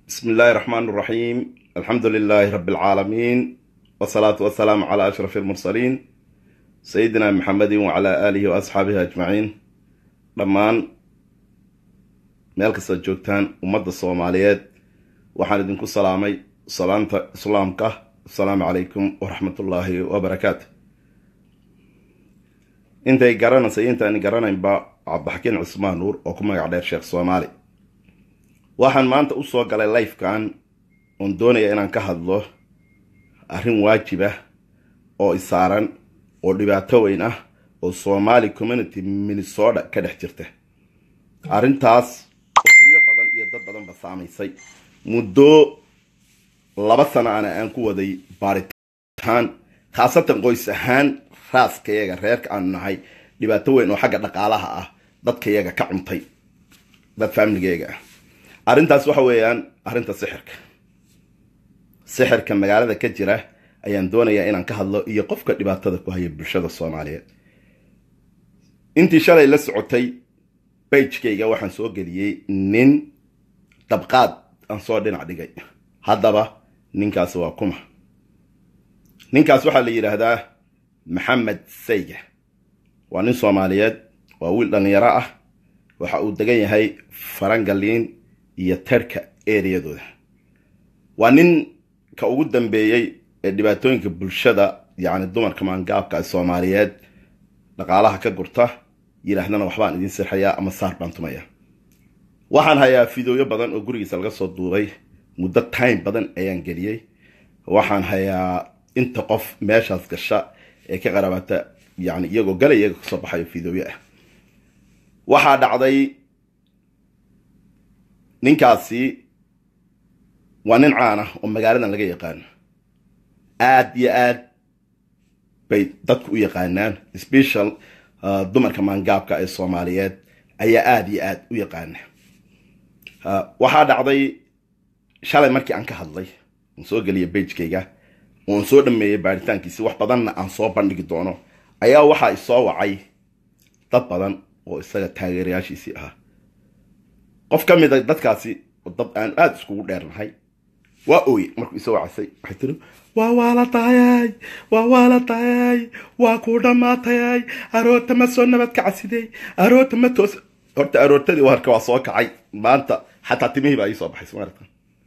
بسم الله الرحمن الرحيم الحمد لله رب العالمين والصلاة والسلام على أشرف المرسلين سيدنا محمد وعلى آله وأصحابه أجمعين dhammaan meel kastaad joogtaan ummadda soomaaliyeed waxaan idinku salaamay salaanta islaamka asalaamu calaykum waraxmatullaahi wabarakaatu intay garanaysa intaan garanaynba cabdixakiin cusmaan nuur oo ku magac dheer sheekh soomaali waxaan maanta usoo galay lifekan oon doonaya inaan ka hadlo arrin waajib ah oo isaaran oo dhibaato weyn ah oo somali community minnesota ka dhex jirta arrintaas oo guryo badan iyo dad badanba saamaysay muddo laba sana ana aan ku waday baaritaan khaasatan qoys ahaan raaskayaga reerka aanu nahay dhibaato weyn oo xagga dhaqaalaha ah dadkayaga ka cuntay dad faamiligayga ah arrintaas waxa weeyaan arrinta sixirka sixirka magaalada ka jira ayaan doonayaa inaan ka hadlo iyo qofka dhibaatada ku haya bulshada soomaaliyeed intii shalay la socotay bagekayga waxaan soo geliyey nin dabqaad aan soo dhinac dhigay haddaba ninkaas waa kuma ninkaas waxaa la yidhaahdaa maxamed sayga waa nin soomaaliyeed waa wiil dhallinyaro ah waxa uu degan yahay farangaliin iyo terka ereyadooda waa nin ka ugu dambeeyey ee dhibaatooyinka bulshada yacni dumarka maangaabka soomaaliyeed dhaqaalaha ka gurta yidhaahdana waxbaan idiin sirxayaa ama saar baan tumaya waxaan hayaa fideoyo badan oo gurigiisa laga soo duubay muddo time badan ayaan geliyey waxaan hayaa inta qof meeshaas gasha ee ka qaraabata yani iyagoo galay iyaga kasoo baxayo fideoyo ah waxaa dhacday ninkaasi waa nin caan ah oo magaaladan laga yaqaano aad iyo aad bay dadku u yaqaanaan special dumarka maangaabka ee soomaaliyeed ayaa aada iyo aada u yaqaana waxaa dhacday shalay markii aan ka hadlay aan soo geliya bagekayga oon soo dhameeyey baaritaankiisi wax badanna aan soo bandhigi doono ayaa waxaa isoo wacay dad badan oo isaga taageerayaashiisii ahaa qof ka mid a dadkaasi dad aan aada iskugu dheernahay waa ooye markuu isoo wacasay waxay tiri waa waala tahayay waa waala tahayay waa kuu dhammaatayay aroorta ma soo nabad kacasidey aroorta ma toos horta aroortadii warka waa soo kacay maanta xataa timihii baa ii soo baxay somaarta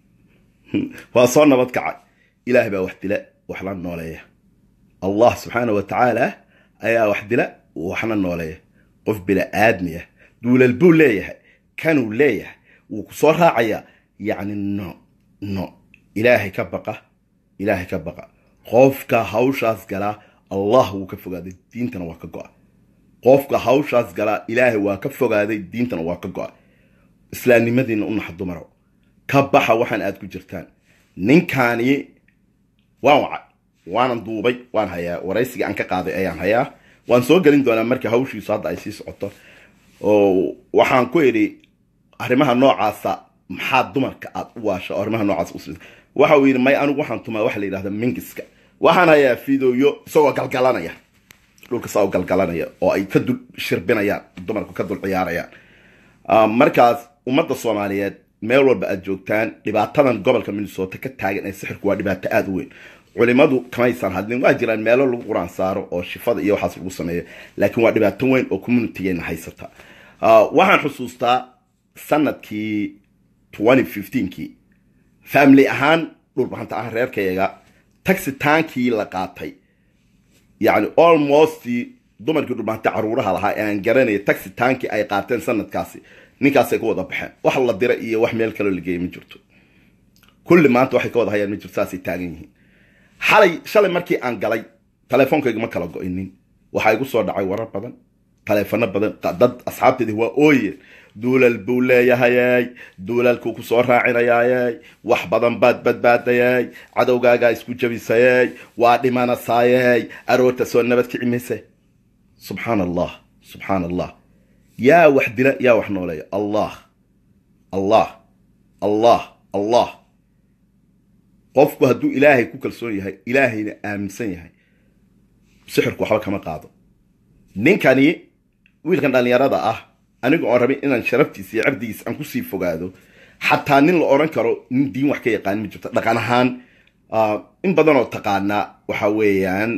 waa soo nabad kacay ilaahay baa wax dila waxna nooleeya allah subxaana wa tacaala ayaa wax dila waxna nooleeya qof bila aadmiya duulal buu leeyahay kanuu leeyahay wuu ku soo raacayaa yacni no no ilaahay ka baqa ilaahay ka baqa qofka hawshaas galaa allah wuu ka fogaaday diintana waa ka go-a qofka hawshaas galaa ilaahay waa ka fogaaday diintana waa ka go-a islaamnimadiina u naxa dumaro ka baxa waxaan aad ku jirtaan ninkaani waan wacay waanan duubay waan hayaa waraysiga aan ka qaaday ayaan hayaa waan soo gelin doonaa marka hawshiisu hadda ay sii socoto oo waxaan ku idhi arrimaha noocaasa maxaa dumarka aad u waasha oo arrimaha noocaas us waxa uu yidhi may anigu waxaan tumaa waxa la yidhahda mingiska waxaan hayaa fideoyo isagoo galgalanaya dhulka saa u galgalanaya oo ay ka dul shirbinayaan dumarku ka dul ciyaarayaan markaas ummadda soomaaliyeed meel walba aad joogtaan dhibaatadan gobolka minnesota ka taagan ee sixirku waa dhibaato aada u weyn culimadu kamaysan hadlin waa jiraan meelo lagu quraan saaro oo shifada iyo waxaas lagu sameeyo laakiin waa dhibaato weyn oo communitygeena haysata waxaan xusuustaa sanadkii kii family ahaan dhulbahanta ah reerkayaga taxitaankii la qaatay yacni almost dumarkii dhulbahanta caruuraha lahaa ee aan garanaya taxitaankii ay qaateen sanadkaasi ninkaasay ka wada baxeen wax la dira iyo wax meel kaloo lageeya ma jirto kulli maanta waxay ka wada hayaan ma jirto saasay taagan yihiin xalay shalay markii aan galay teleefoonkayga ma kala go-inin waxaa igu soo dhacay warar badan taleefano badan dad asxaabteedii waa ooye duulal buu leeyahayay duulalkuu ku soo raacinayayay wax badan baad badbaadayay cadowgaagaa isku jabisayay waa dhimanasaayay aroorta soo nabad kici mayse subxaan allah subxaan allah yaa wax dila yaa wax nooleeya allah allah allah allah qofku hadduu ilaahay ku kalsoon yahay ilaahayna aaminsan yahay sixirku waxba kama qaado ninkani wiilkan dhallinyarada ah aniga oon rabin inaan sharaftiisa iyo cirdigiisa aan kusii fogaado xataa nin la odhan karo nin diin wax ka yaqaan ma jirto dhaqan ahaan in badan oo taqaanaa waxa weeyaan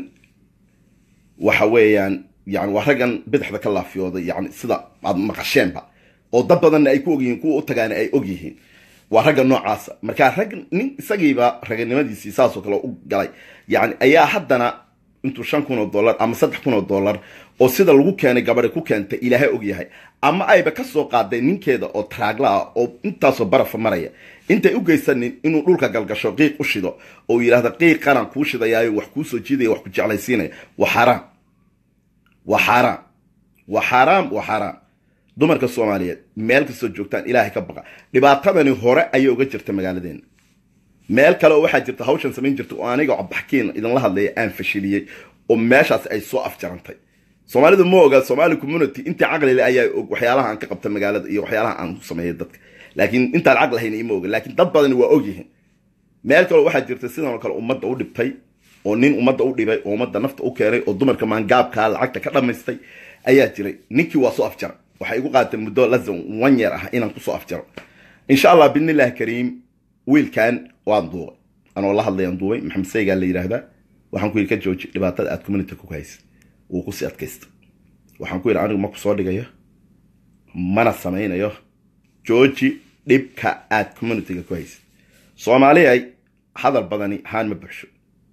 waxa weeyaan yani waa raggan bidixda ka laafiyooday yani sida aad maqasheenba oo dad badanna ay ku ogyihiin kuwa u tagaana ay og yihiin waa ragga noocaasa markaa rag nin isagiiba raganimadiisii saasoo kale u galay yani ayaa haddana intuu shan kun oo dollar ama saddex kun oo dollar oo sida lagu keenay gabadhi ku keentay ilaahay og yahay ama ayba ka soo qaaday ninkeeda oo taraagla ah oo intaasoo barafa maraya intay u geysanin inuu dhulka galgasho qiiq u shido oo yidhahda qiiqanaan kuu shidayaayo wax kuu soo jiidaya wax ku jeclaysiinaya waa xaaraam waa xaaraam waa xaaraam waa xaaraam dumarka soomaaliyeed meel kastoo joogtaan ilaahay ka baqa dhibaatadani hore ayay uga jirta magaaladeena meel kale oo waxaa jirta hawshan samayn jirta oo aniga cabbaxkiin idinla hadlaya aan fashiliyey oo meeshaas ay soo afjarantay soomaalidu ma oga somaali community intii caqlile ayaa og waxyaalaha aan ka qabta magaalada iyo waxyaalaha aan ku sameeya dadka laakiin intaan caqli hayn ima oga laakiin dad badani waa ogyihiin meel kaleo waxaa jirta sidan oo kale ummadda u dhibtay oo nin ummadda u dhibay oo ummadda nafta u keenay oo dumarka maangaabkaa lacagta ka dhammaystay ayaa jiray ninkii waa soo afjaray waxay igu qaadatay muddo lazan one year ah inaan kusoo afjaro insha allah bidnillahi kariim wiilkan waan duubay anoo la hadlayaan duubay maxamed saygaa la yidhaahdaa waxaan ku yidhi ka jooji dhibaatada aad community ku haysid wuu kusii adkaysta waxaan ku yidhi anigu ma ku soo dhigayo mana samaynayo jooji dhibka aad communityga ku haysid soomaaliyay hadal badani haan ma buxsho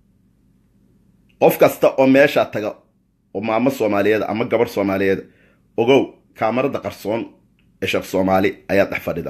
qof kasta oo meeshaa taga oo maamo soomaaliyeed ama gabarh soomaaliyeed ogow kaamarada qarsoon ee sheekh soomaali ayaa dhex fadhida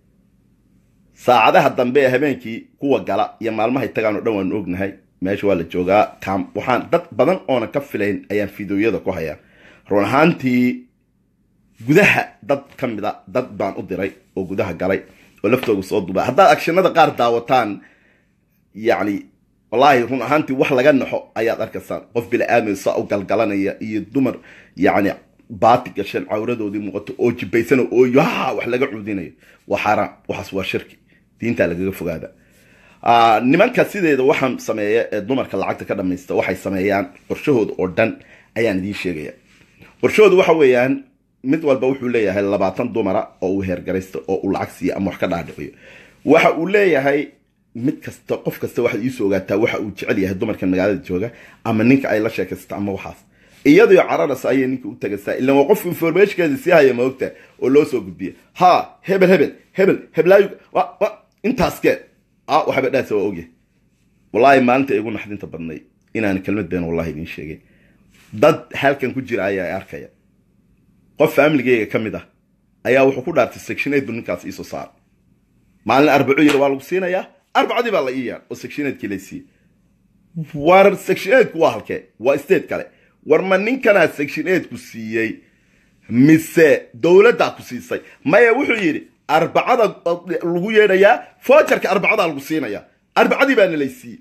saacadaha dambe ee habeenkii kuwa gala iyo maalmahay tagaan oo dhan waanu ognahay meesha waa la joogaa kam waxaan dad badan oona ka filayn ayaan fideoyada ku hayaa run ahaantii gudaha dad ka mida dad baan u diray oo gudaha galay oo laftooda soo duba haddaad agshinada qaar daawataan yacni wallaahi run ahaantii wax laga naxo ayaad arkaysaan qof bila-aadmi saa u galgalanaya iyo dumar yacni baati gasheen cawradoodii muuqato oo jibaysana oo yaa wax laga cuudinayo waa xaaraam waxaas waa shirki diintaa lagaga fogaada nimanka sideeda waxaan sameeya ee dumarka lacagta ka dhamaysta waxay sameeyaan qorshahooda oo dhan ayaan idiin sheegaya qorshahooda waxa weeyaan mid walba wuxuu leeyahay labaatan dumara oo uu heergaraysta oo uu lacag siiya ama wax ka dhaadhiciyo waxa uu leeyahay mid kasta qof kasta waxaad iisoo ogaataa waxa uu jecel yahay dumarka magaalada jooga ama ninka ay la sheekaysta ama waxaas iyadoo cararasa ayay ninka u tagaysaa ilan waa qof informationkeeda sii haya maogta oo loo soo gudbiya ha hebel hebel hebel heblaayu intaaskeed a waxba dhaasa waa ogyahay wallaahi maalinta igu naxdinta badnay inaan kelmad been wallahi idiin sheegay dad halkan ku jira ayaa arkaya qof faamiligeyga ka mid ah ayaa wuxuu ku dhaartay section eight bu ninkaas iisoo saara maalin arbaco yar waa lagu siinayaa arbacadii baa la ii yaan oo section eigtkii lay siiyey war section eightku waa halkee waa state kale war ma ninkanaa section eightku siiyey mise dowladdaa ku siisay maya wuxuu yidhi arbacada lagu yeedhayaa fojarka arbacadaa lagu siinayaa arbacadii baana lay siiyey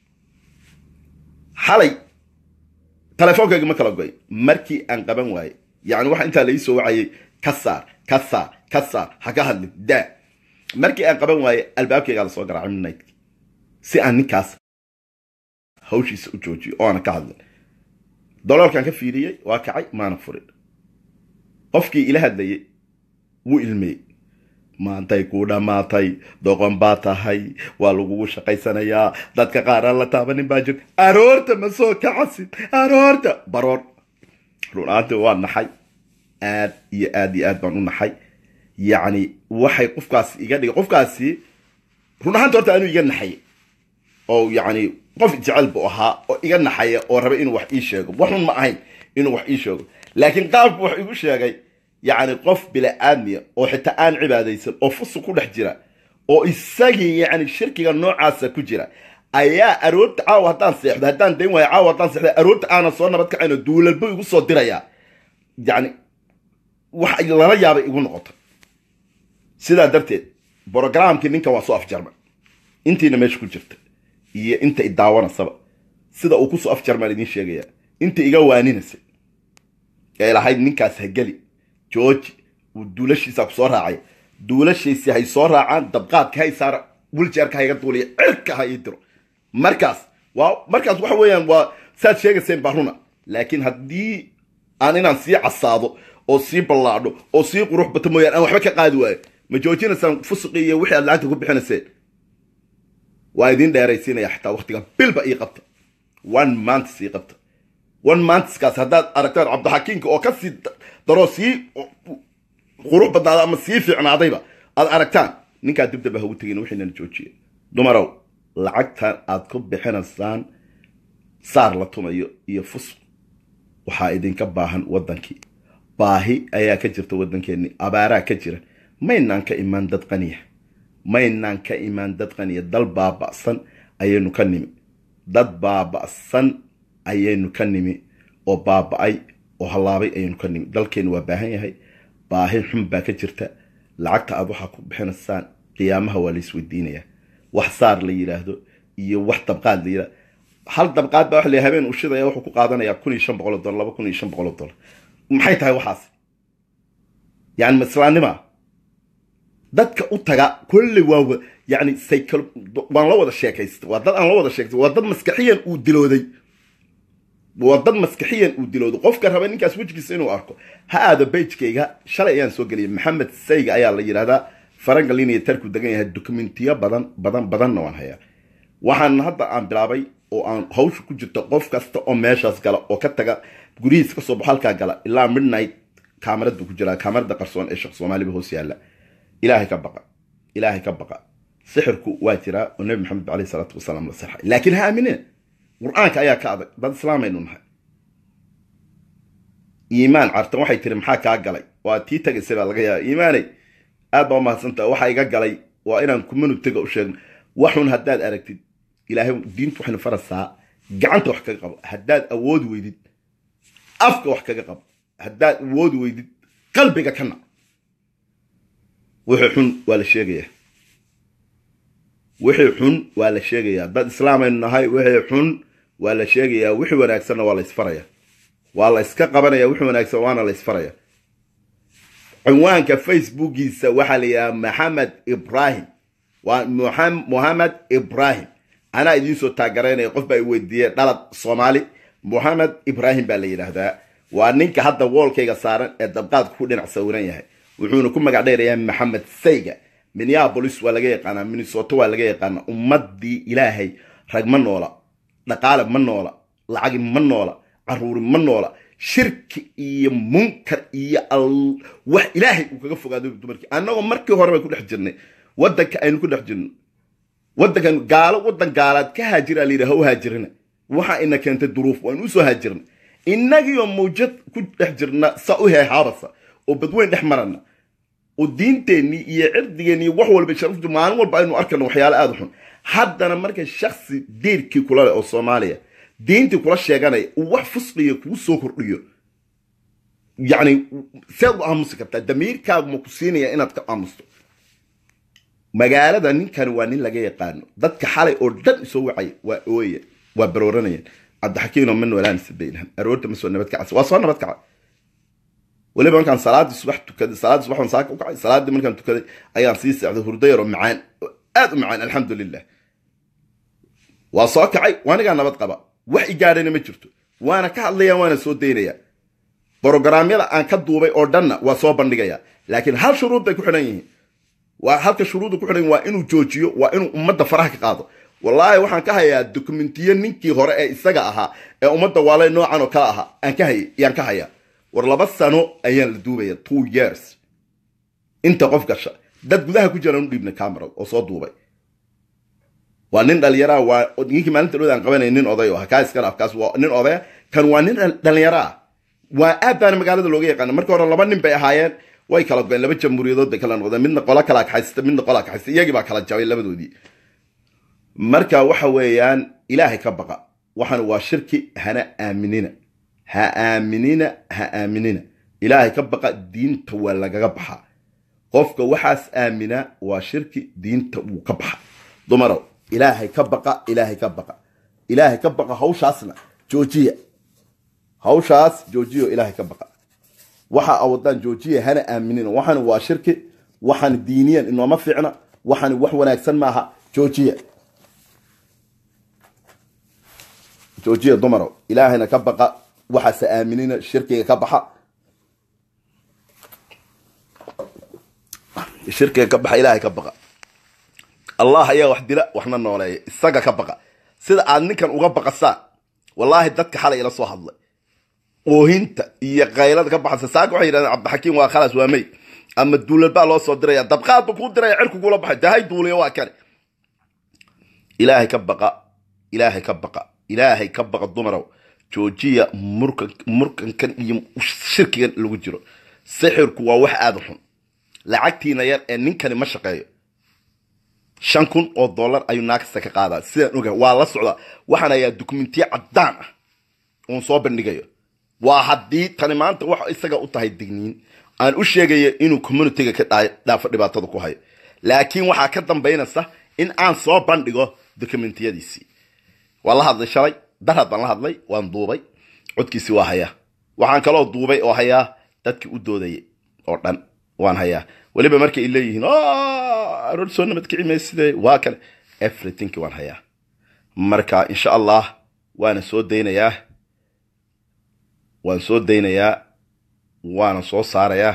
xalay telefonkayga ma kala goy markii aan qaban waayey yani waxa intaa lai soo wacayay ka saar ka saar ka saar ha ka hadlin daa markii aan qaban waaye albaabkaygaa lasoo garaacay midnightkii si aan ninkaas hawshiisa u joojiyo oo aana ka hadlin doloolkan ka fiiriyey waa kacay maana furin qofkii ila hadlayay wuu ilmeeyey maantay kuu dhammaatay doqon baa tahay waa lagugu shaqaysanayaa dadka qaar aan la taabanin baa jir aroorta ma soo kacasin aroorta baroor runaanti waa naxay aad iyo aad iyo aad baan u naxay yacni waxay qofkaasi iga dhigay qofkaasi run ahaanta horta anuu iga naxay oo yacni qof jecel buu ahaa oo iga naxaya oo raba inuu wax ii sheego waxun ma ahayn inuu wax ii sheego laakiin qaabku wax igu sheegay yacni qof bila-aadmiya oo xitaa aan cibaadaysan oo fusu ku dhex jira oo isagii yacni shirkiga noocaasa ku jira ayaa aroorta caawa haddaan seexdo haddaan dayn waayo caawa haddaan seexdo aroorta aanan soo nabad kacayno duulalbu igu soo dirayaa yacni wax lala yaabay igu noqoto sidaa darteed brogramkii ninkan waa soo afjarmay intiina meesha ku jirta iyo inta i daawanasaba sida uu kusoo afjarmaan idiin sheegaya inta iga waaninasay ee lahayd ninkaas hageli georgi uu duulashiisa ku soo raacay duulashiisi hay soo raacaan dabqaadka hay saara wiljeerka hayga duuliya cirka ha ii diro markaas waa markaas waxa weeyaan waa saad sheegayseen baa runa laakiin haddii aan inaan sii casaado oo sii ballaadho oo sii qurux bato mooyaan aan waxba ka qaadi waayo ma joojinaysaan fusuqi iyo wixii aad lacagta ku bixinayseen waa idin dheeraysiinaya xataa waktigan bilba ii qabta one months ii qabta one monthskaas haddaad aragtaan cabdixakiimka oo kasii daroo sii qurux badnaada ama sii fiicnaadayba aad aragtaan ninkaa dibdaba hagu tegin wixiinana joojiya dumarow lacagtan aad ku bixinaysaan saar la tumayo iyo fusuq waxaa idinka baahan waddankii baahi ayaa ka jirta waddankeennii abaaraa ka jira maynaan ka imaan dad qaniya maynaan ka imaan dad qaniya dal baaba'san ayaynu ka nimi dad baaba'san ayaynu ka nimi oo baaba'ay oo hallaabay ayaynu ka nimi dalkeennu waa baahan yahay baahi xun baa ka jirta lacagta aad waxaa ku bixinaysaan qiyaamaha waa la isweydiinayaa wax saar la yidhaahdo iyo wax dabqaad la yidhahdo hal dabqaad baa waxa la habeen ushidaya wuxuu ku qaadanayaa kun iyo shan boqol oo dollar laba kun iyo shan boqol oo dollar maxay tahay waxaas yani islaannima dadka u taga kolley waa yani cycle waan la wada sheekaysta waa dad aan la wada sheekaysta waa dad maskaxiyan uu dilooday waa dad maskaxiyan uu dilooday qofka raba ninkaas wejigiisa inuu arko ha aado bejkayga shalay ayaan soo geliyay maxamed sayga ayaa la yidhahdaa farangalin iyo tarku degan yahay dokumentiyo badan badan badanna waan hayaa waxaan hadda aan bilaabay oo aan hawsha ku jirto qof kasta oo meeshaas gala oo ka taga gurihiis kasoo baxo halkaa gala ilaa midnight kaamarad buu ku jiraa kaamarada qarsoon ee sheekh soomaaliba hoos yaalla ilaahay ka baqa ilaahay ka baqa sixirku waa jiraa oo nebi maxamed alayhi salaatu wasalaam la sixay laakiin ha aamineen qur-aanka ayaa ka adag dad islaamaynu nahay iimaan cartan waxay tiri maxaa kaa galay waa tii tagaysay baa laga yaaba iimaaney aad baa umahadsantaha waxaa iga galay waa inaan kumanu tega u sheegno waxun haddaad aragtid ilaahay diintu waxaynu farasaa gacanta wax kaga qabo haddaad awoodi weydid afka wax kaga qabo haddaad awoodi weydid qalbiga ka nac wixii xun waa la sheegayaa wixii xun waa la sheegayaa dad islaamaynu nahay wixii xun waa la sheegayaa wixii wanaagsanna waa la isfaraya waa la iska qabanaya wixii wanaagsan waana la isfaraya cinwaanka facebookiisa waxaa la yidhaha maxamed ibrahim waa mohamed ibrahim anaa idiinsoo taagaraynaya qof baa i weydiiyey dhalad soomaali mohamed ibrahim baa la yidhaahdaa waa ninka hadda woolkayga saaran ee dabqaadka ku dhinac sawiran yahay wuxuuna ku magac dheerayaa maxamed sayga minneabolis waa laga yaqaanaa minnesota waa laga yaqaanaa ummadii ilaahay rag ma noola dhaqaale ma noola lacagi ma noola caruuri ma noola shirki iyo munkar iyo wax ilaahay uu kaga fogaado dumarkii annagoo markii hore bay ku dhex jirnay waddanka aynu ku dhex jirno waddankan gaalo waddan gaalaad ka haajira la yidhaha u haajirina waxa ina keentay duruuf waan usoo haajirna innagiioo mawjad ku dhex jirna sa u heehaabasa oo badweyn dhex marana oo diinteennii iyo cirdigeenni iyo wax walba sharaftu maalin walba aynu arkayno waxyaale aada xun haddana marka shaksi diirkii kula leh oo soomaaliya diintii kula sheeganaya uu wax fusqiya kuu soo kordhiyo yacni seed u aamusi kartaa damiirkaagu ma ku siinaya inaad ka aamusto magaalada ninkani waa nin laga yaqaano dadka xalay oo dhan isoo wacay waa ooya waa barooranayeen cabdixakiino ma noolaan sabaynham aroorta ma soo nabad kacas waa soo nabad kaca weliba markaan salaadii subax tukaday salaadii subax waan saaka u kacay salaadii markaan tukaday ayaan sii socday hurdo yar oo macaan aad u macaan alxamdulilah waa soo kacay waanigaa nabad qaba wax i gaadhayna ma jirto waana ka hadlayaa waana soo daynaya brogaraamyada aan ka duubay oo dhanna waa soo bandhigaya laakiin hal shuruud bay ku xidhan yihiin waa halka shuruudda ku xidhan waa inuu joojiyo waa inuu ummadda faraha ka qaado wallaahi waxaan ka hayaa dokumentiyo ninkii hore ee isaga ahaa ee ummadda waale noocan oo kale ahaa aan ka hayay yaan ka hayaa war laba sano ayaan la duubaya two years inta qof gasha dad gudaha ku jiraan u dhiibnay camerad oo soo duubay waa nin dhalinyaraa waa ninkii maalinta dhowda aan qabanay nin oday oo kaa iska dhaaf kaas waa nin odaya kan waa nin dhalinyaro ah waa aad baana magaalada looga yaqaana markii hore laba nin bay ahaayeen way kala goeen laba jamhuuriyadood bay kala noqdeen midna qola kala kaxaysta midna qola kaxaysta iyagii baa kala jabay labadoodii marka waxa weeyaan ilaahay ka baqa waxaan waa shirki hana aaminina ha aaminina ha aaminina ilaahay ka baqa diinta waa lagaga baxaa qofka waxaas aaminaa waa shirki diinta wuu ka baxa dumarow ilaahay ka baqa ilaahay ka baqa ilaahay ka baqa hawshaasna joojiya hawshaas joojiyo ilaahay ka baqa waxa awadaan joojiya hana aaminina waxaan waa shirki waxaan diiniyan inooma fiicna waxaan wax wanaagsan maaha joojiya joojiya dumarow ilaahayna ka baqa waxaase aaminina shirkiga ka baxa shirkiga ka baxa ilaahay ka baqa allah ayaa wax dila waxna nooleeya isaga ka baqa sida aad ninkan uga baqasaan wallaahi dadka xalay ila soo hadlay oohinta iyo kaylada ka baxaysa saaka waxay yidhahdeen cabdixakiim waa khalas waa mey ama duulal baa loo soo diraya dabqaad ba kuu diraya cirku kula baxay dahay duuliya waa kane ilaahay ka baqa ilaahay ka baqa ilaahay ka baqa dumarow joojiya murkan murkankan iyo shirkigan lagu jiro sixirku waa wax aada u xun lacagtiina yar ee ninkani ma shaqeeyo shan kun oo dollar ayuu naagasta ka qaadaa sidaan ogahay waa la socdaa waxaan hayaa dukumentiye caddaan ah oon soo bandhigayo waa haddii tani maanta wax isaga u tahay digniin aan u sheegaya inuu communityga ka dhaafo dhibaatada ku hayo laakiin waxaa ka dambaynaysa in aan soo bandhigo dokumentiyadiisii waan la hadlay shalay darhad baan la hadlay waan duubay codkiisii waa hayaa waxaan kaloo duubay oo hayaa dadkii u doodayay oo dhan waan hayaa weliba markay i leeyihiin aroor soo nabadkici mayside waa kale everything waan hayaa marka insha allah waana soo daynayaa waan soo daynayaa waana soo saarayaa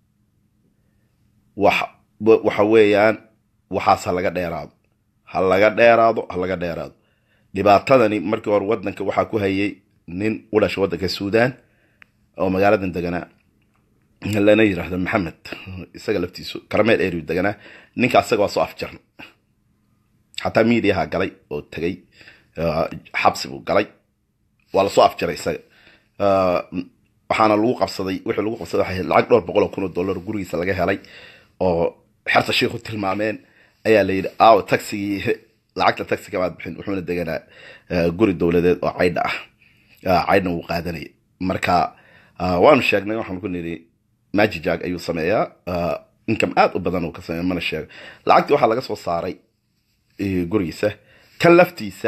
wax waxa weeyaan waxaas ha laga dheeraado ha laga dheeraado ha laga dheeraado dhibaatadani markii hore waddanka waxaa ku hayay nin u dhashay waddanka suudaan oo magaaladan deganaa lana yidhaahdo maxamed isaga laftiisu karameel eriu deganaa ninka asaga waa soo afjarna xataa miidiyaha galay oo tegay xabsi buu galay waa lasoo afjaray isaga waxaana lagu qabsaday wixii lagu qabsaday waxay lacag dhowr boqol oo kun oo dollar gurigiisa laga helay oo xerta sheikhu tilmaameen ayaa la yidhi aaw taxigii lacagta taxiga maad bixin wuxuuna deganaa guri dowladeed oo caydha ah caydhna wuu qaadanaya marka waanu sheegnay waxaan ku nidhi majijag ayuu sameeyaa income aad u badan uu ka sameeya mana sheego lacagtii waxaa laga soo saaray gurigiisa kan laftiisa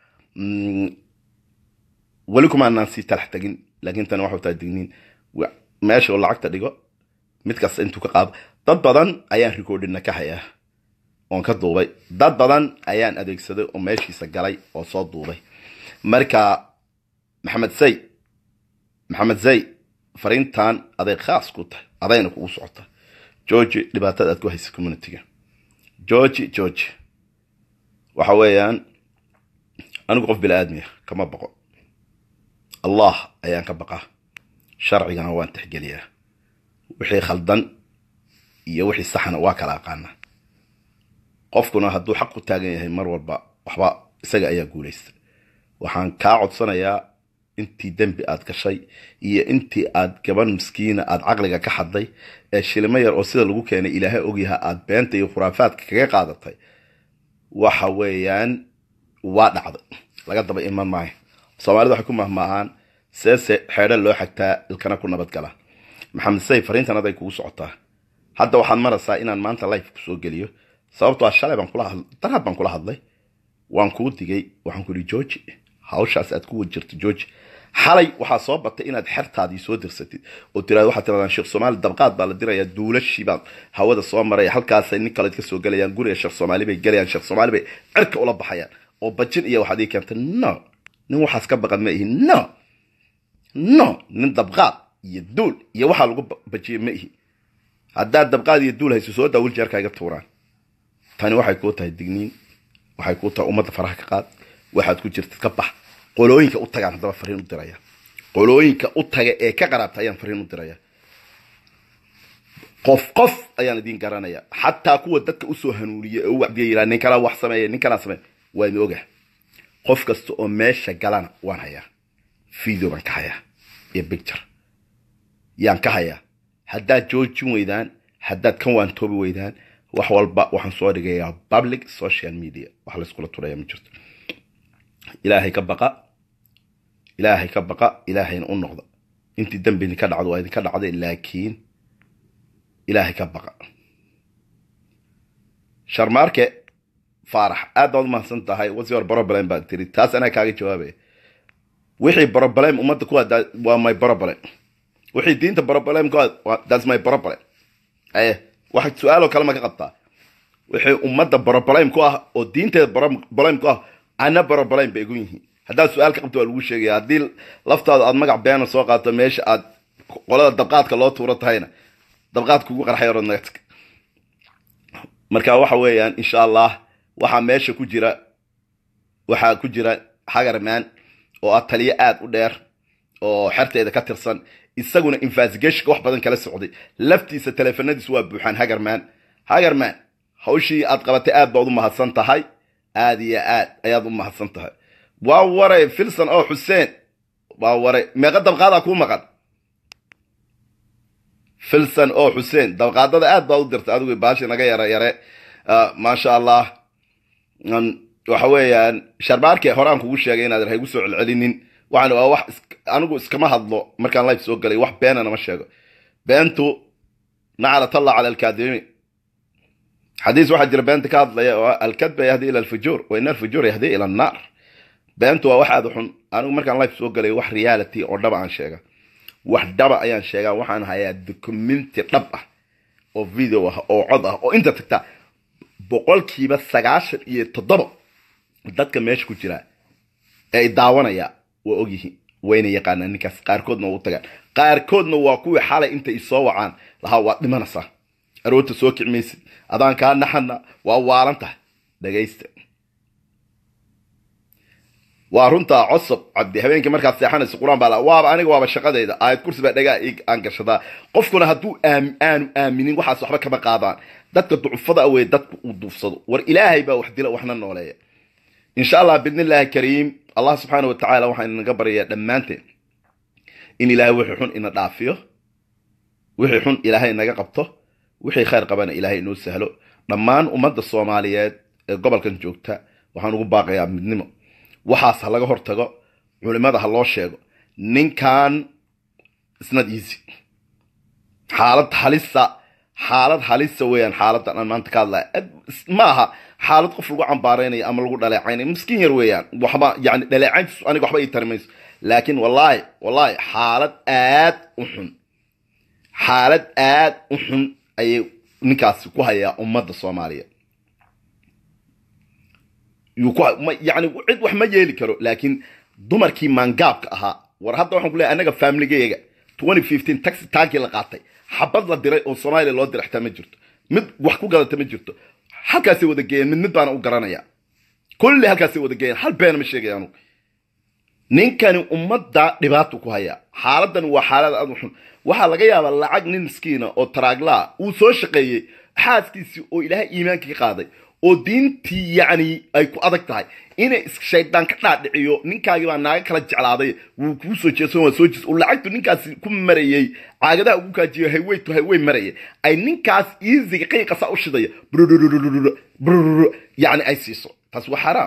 weli kumaanaan sii talax tegin laakiin tani waxu tahay digniin meesha uu lacagta dhigo mid kasta intuu ka qaado dad badan ayaan recordina ka hayaa oon ka duubay dad badan ayaan adeegsaday oo meeshiisa galay oo soo duubay marka maxamed say maxamed zay fariintan aday khaas ku tahay adayna kugu socota georgi dhibaatada aad ku haysa communityga georgi georgi waxa weeyaan anigu qof bini aadmiya kama baqo allah ayaan ka baqaa sharcigana waan tixgeliyaa wixii khaldan iyo wixii saxna waa kala aqaana qofkuna hadduu xaq ku taagan yahay mar walba waxba isaga ayaa guulaysta waxaan kaa codsanayaa intii dembi aad gashay iyo intii aad gaban miskiina aad caqliga ka xadday ee shilimo yar oo sida lagu keenay ilaahay ogyaha aad beenta iyo khuraafaadka kaga qaadatay waxa weeyaan waa dhacday laga daba iman maayo soomaalida waxay ku mahmaahaan seese xeedho loo xagtaa ilkana ku nabadgala maxamed say fariintan aday kugu socotaa hadda waxaad maraysaa inaan maanta life kusoo geliyo sababtoo ah shalay baan kula hadlay darhad baan kula hadlay waan kuu digay waxaan ku ihi georgi hawshaas aad ku wajirto georgi xalay waxaa soo batay inaad xertaadii soo dirsatid oo tiraad waxaad tirahdaan sheekh soomaali dabqaad baa la dirayaa duulashii baa hawada soo maraya halkaasay nin kale ka soo gelayaan guriga sheekh soomaali bay gelayaan sheekh soomaali bay cirka ula baxayaan oo bajin iyo waxaad ii keentay no nin waxaas ka baqan ma ihi no no nin dabqaad iyo duul iyo waxaa lagu bajiyay ma ihi haddaad dabqaad iyo duul hayso soo daawil jeerka iga tuuraan tani waxay kuu tahay digniin waxay kuu tahay ummadda faraha ka qaad waxaad ku jirtid ka bax qolooyinka u tagaan haddaba fariin u diraya qolooyinka u taga ee ka qaraabta ayaan fariin u diraya qof qof ayaan idin garanaya xataa kuwa dadka usoo hanuuniya ee u wacdiya yiraa nin kalaa wax sameeya nin kalaa sameeya waa idin oga qof kasta oo meesha galana waan hayaa video baan ka hayaa iyo picture yaan ka hayaa haddaad joojin weydaan haddaad kan waan toobi weydaan wax walba waxaan soo dhigayaa public social media wax layskula turaya ma jirto ilaahay ka baqa ilaahay ka baqa ilaahayna u noqda intii dembi idinka dhacdo waa idinka dhacday laakiin ilaahay ka baqa sharmaarke faarax aad baad umahadsan tahay what's your problem baad tiri taas anaa kaaga jawaabaya wixii problem ummadda ku hadaa waa my problem wixii diinta problem ku that's my problem aye waxa su-aaloo kale ma ka qabtaa wixii ummadda problem ku ah oo diinteeda problem ku ah ana problem bay igu yihiin haddaad su-aal ka qabto waa lagu sheegaya haddii laftaada aad magac beena soo qaato meesha aad qolada dabqaadka loo tuuro tahayna dabqaad kugu qarxay orodnagtag marka waxa weeyaan insha allah waxaa meesha ku jira waxaa ku jira hagarman oo ah taliyo aad u dheer oo xerteeda ka tirsan isaguna investigationka wax badan kala socday laftiisa teleefanadiisu waa buuxaan hagarman hagarman hawshii aad qabatay aad baad u mahadsan tahay aad iyo aad ayaad u mahadsan tahay waa waray filson oo xuseen waa waray meeqa dabqaadaa kuu maqan filson oo xuseen dabqaadada aad baad u dirtay adigu baashi naga yare yare maasha allah waxa weeyaan sharbaarke horaan kugu sheegay inaad haygu soo celcelinin waxaan waa wax anigu iskama hadlo markaan life soo galay wax beenana ma sheego beentu nacalat allah cala alkaadimiin xadiis waxaa jira beenta ka hadlaya oo alkadba yahdi ila alfujuur wa ina alfujuur yahdi ila annaar beentu waa wax aad u xun anigu markaan life soo galay wax reality oo dhaba aan sheega wax dhaba ayaan sheegaa waxaan hayaa documenti dhab ah oo video ah oo cod ah oo inta tagta boqolkiiba sagaashan iyo toddoba dadka meesha ku jira ee daawanaya waa ogyihiin wayna yaqaanaan ninkaas qaarkoodna waa u tagaan qaarkoodna waa kuwii xalay intay isoo wacaan lahaa waad dhimanaysaa aroorta soo kicmaysid adaan kaa naxana waa waalan tahay dhagaysta waa runtaa cosob cabdi habeenkii markaad seexanayso qur-aan baa la waaba aniga waaba shaqadayda aayad kursi baa dhagaa ig aan gashadaa qofkuna hadduu aanu aaminin waxaas waxba kama qaadaan dadka ducufada awey dadku uu duufsado war ilaahay baa wax dila waxna nooleeya insha allah bidnillaahi kariim allah subxaana wa tacaala waxaan inaga baryayaa dhammaanteen in ilaahay wixii xun ina dhaafiyo wixii xun ilaahay inaga qabto wixii khayr qabana ilaahay inoo sahlo dhammaan ummadda soomaaliyeed ee gobolkan joogta waxaan ugu baaqayaa midnimo waxaas ha laga hortago culimada ha loo sheego ninkan isnad easy xaalad halisa xaalad halisa weeyaan xaaladan aan maanta ka hadlaya ma aha xaalad qof lagu cambaaraynayo ama lagu dhaleecaynayo miskiin yar weeyaan waxba yani dhaleecayntiisu aniga waxba ii tari mayso laakiin wallaahi wallaahi xaalad aad u xun xaalad aad u xun ayay ninkaasi ku hayaa ummadda soomaaliyeed yani cid wax ma yeeli karo laakiin dumarkii maangaabka ahaa war hadda waxaan ku leeyahay annaga faamiligeyga taxi tankii la qaatay xabad la diray oo soomaaliya loo diray xitaa ma jirto mid wax ku gadata ma jirto halkaasay wada geeyeen mid mid baana u garanaya kulli halkaasay wada geeyeen hal beena ma sheegaya anugu ninkani ummadda dhibaatu ku hayaa xaaladani waa xaalad aad u xun waxaa laga yaabaa lacag nin miskiina oo taraaglaa uu soo shaqeeyey xaaskiisii oo ilaahay iimaanka ka qaaday oo diintii yacni ay ku adag tahay inay shaydaan ka dhaadhiciyo ninkaagii baa naaga kala jeclaaday wuu kuu soo jeesan waa soo jees uu lacagtu ninkaasi ku marayey caagadaha ugu kaajiyo haywey to haywey marayay ay ninkaas iisiga qiiqasa u shidaya brrrr yacni ay siiso taas waa xaraam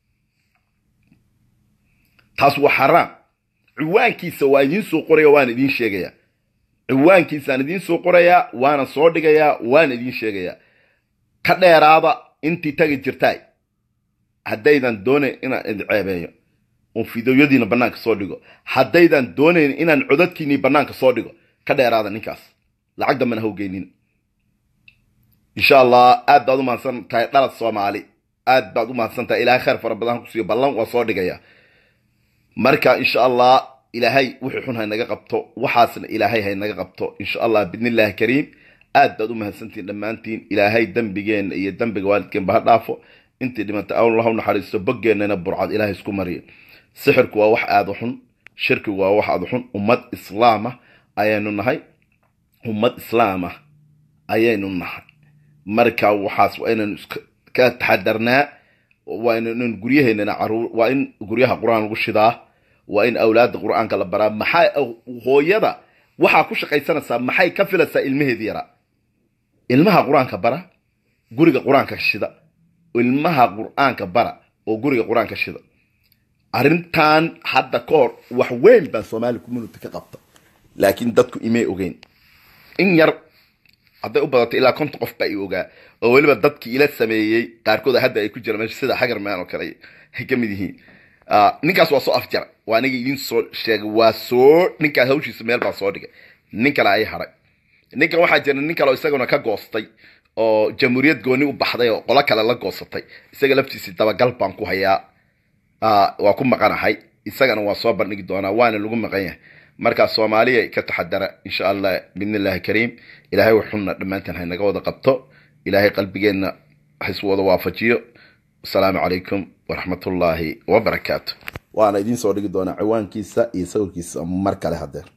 taas waa xaraam ciwaankiisa waa idiin soo qoraya waana idiin sheegayaa ciwaankiisaan idiin soo qorayaa waana soo dhigayaa waana idiin sheegayaa ka dheeraada intii tagi jirtaay haddaydan doonayn inaan idin ceebeeyo oon fideoyadiina bannaanka soo dhigo haddaydan doonayn inaan codadkiinii bannaanka soo dhigo ka dheeraada ninkaas lacag dambana hawgeynin insha allah aad baad u mahadsan tahay dhalad soomaali aad baad u mahadsan tahay ilaahay khayr fara badan kusiiyo ballan waa soo dhigaya marka insha allah ilaahay wixii xun haynaga qabto waxaasna ilaahay haynaga qabto insha allah bidnillahi kariim aad baad u mahadsantihin dhammaantiin ilaahay dembigeenna iyo dembiga waalidkeenba ha dhaafo intii dhimantay allah u naxariisto boggeenana burcad ilaahay isku mariyo sixirku waa wax aada u xun shirkigu waa wax aada u xun ummad islaama ayaynu nahay ummad islaama ayaynu nahay marka waxaas waa inaynu iska taxadarnaa waa inaynu guryaheennana caruur waa in guryaha qur-aan lagu shidaa waa in awlaadda qur-aanka la baraa maxaa hooyada waxaa ku shaqaysanaysaa maxay ka filaysaa ilmaheedii yaraa ilmaha qur-aanka bara guriga qur-aanka shida ilmaha qur-aanka bara oo guriga qur-aanka shida arrintan hadda ka hor wax weyn baa soomaali community ka qabta laakiin dadku imay ogeyn in yar hadday u badato ilaa konton qof baa i ogaa oo weliba dadkii ila sameeyey qaarkood hadda ay ku jira meesha sida hagarman oo kale ay ka mid yihiin ninkaas waa soo afjara waa aniga idiin soo sheegay waa soo ninkaas hawshiisa meel baa soo dhigay nin kale ay haray ninkan waxaa jira nin kale oo isaguna ka goostay oo jamhuuriyad gooni u baxday oo qolo kale la goosatay isaga laftiisii dabagal baan ku hayaa waa ku maqanahay isagana waa soo bandhigi doonaa waana lagu maqan yahay markaa soomaaliya ka taxadara insha allah bidnillahi kariim ilaahay waxunna dhammaanteen haynaga wada qabto ilaahay qalbigeenna xiswada waafajiyo asalaamu calaykum waraxmatullaahi wabarakaatu waana idiin soo dhigi doonaa ciwaankiisa iyo sawirkiisa mar kale hadeer